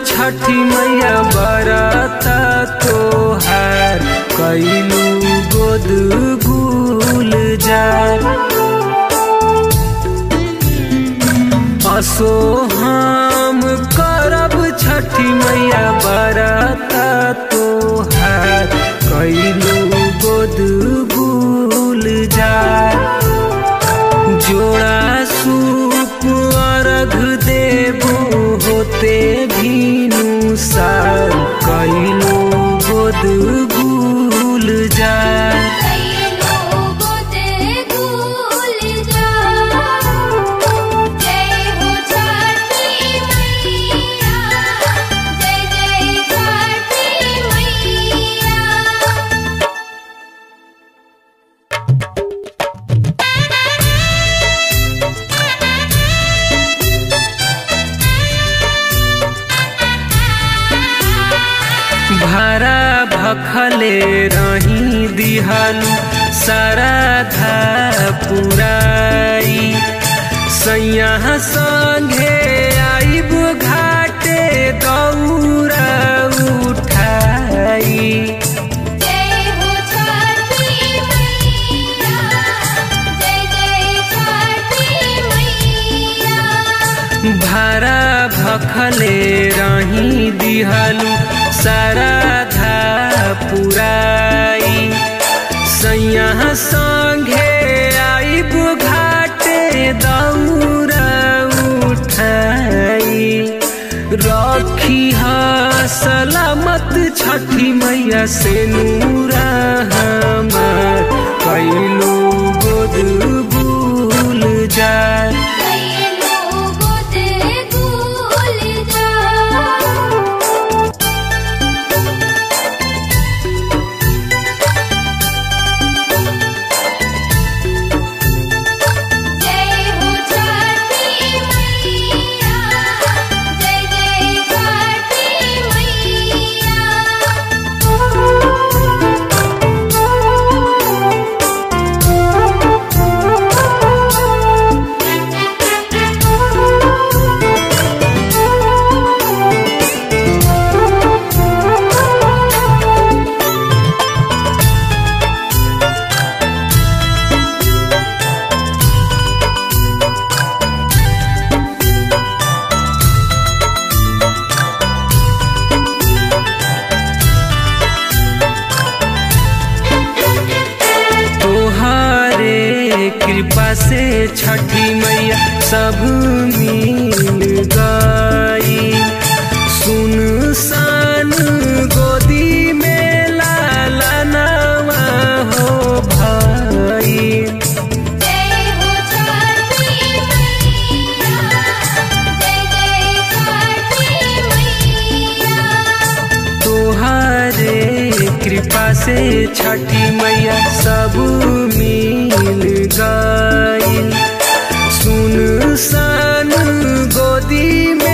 छठी मैया बरता तोहार कैलू गोद गुल जार असो हम करब छठी मैया बरता तोहार कैलू गोद गुल जार जोड़ा सूप अर्घ देबो होते भीनु सार कैलो गोद गुल जाए कैलो गोदे गुल जा जय हो छठी मैया जय जय छठी मैया भारा भखले रही दिहालू सारा धा पुराई सैया संगे आइब घाटे दौरा उठाई जय हो छठी मैया जय जय छठी मैया भारा भखले रही दिहलू सारा धा पुराई सैया संगे आइब घाटे दौरा उठाई रखी हा सलामत छठी मैया से नूरा हमार कैलो गोद भूल जाए कैलो गोदे गुल जा जय हो छठी मैया जय जय छठी तोहारे कृपा से छठी मैया सब मिल गई सुन सान गोदी में लाला नवा हो भाई जय हो छठी मैया जय जय छठी मैया तोहारे कृपा से छठी मैया सब मिल गई सुन सान गोदी में